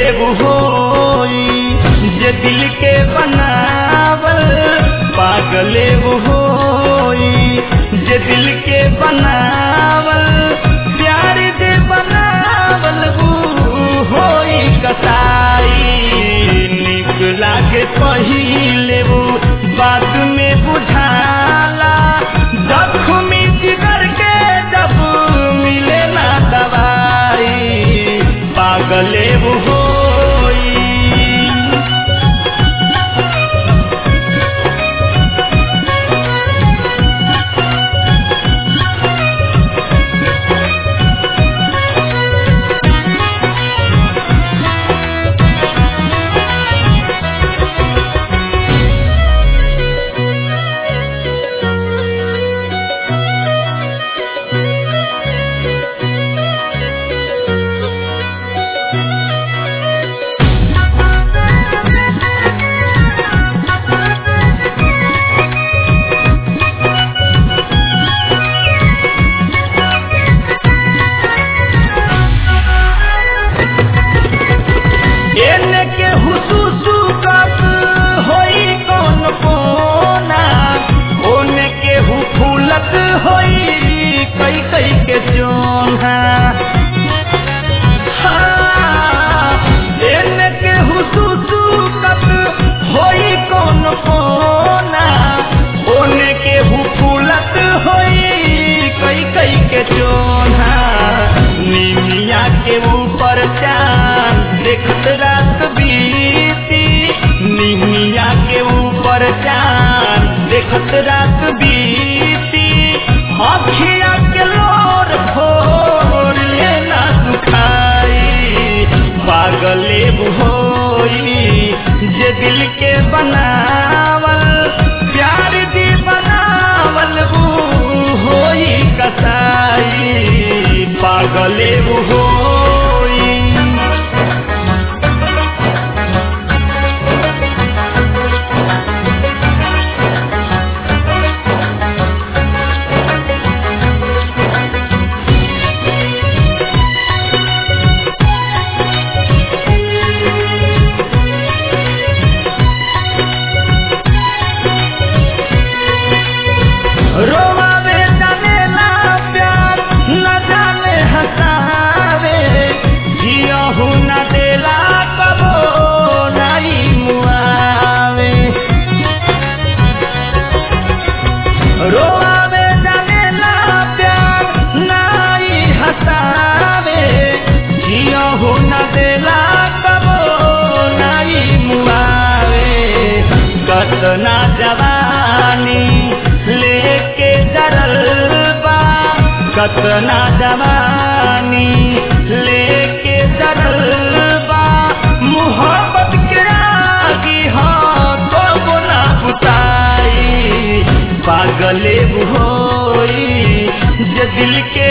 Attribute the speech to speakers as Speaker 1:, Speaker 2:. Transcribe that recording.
Speaker 1: होई जे दिल के बनावल पागले होई जे दिल के बनावल प्यार दे बनावल ऊ होई कसाई निक लागे पहिले वो बात में बुझाला जख्मी जिगर के जब मिले ना दवाई पागले वो होई एने के हुसुसु कब होई कौन कोना ओने के हु फूलत होई कई कई के जोना हाँ, एने के हुसुसु कब होई कौन कोना ओने के हु फूलत होई कई कई के जोना निमिया के ऊपर चांद देखत रात बीती निमिया के ऊपर चांद देखत रात बीती अखिया के लोर भोर लेना सुखाई पागले होई जे दिल के बनावल प्यार दी बनावल ऊ होई कसाई पागले होई रोवावे जानेला प्यार न जाने हंसावे जियहू न देला कबो नाई मुआवे रोवावे जानेला प्यार नाई हंसावे जियहू न देला कबो नाई मुआवे कतना जवानी लेके जरल बा कतना जवानी लेके जरल बा मोहब्बत के आगी हाँ तो गुना बुताई पागले होई जे दिल के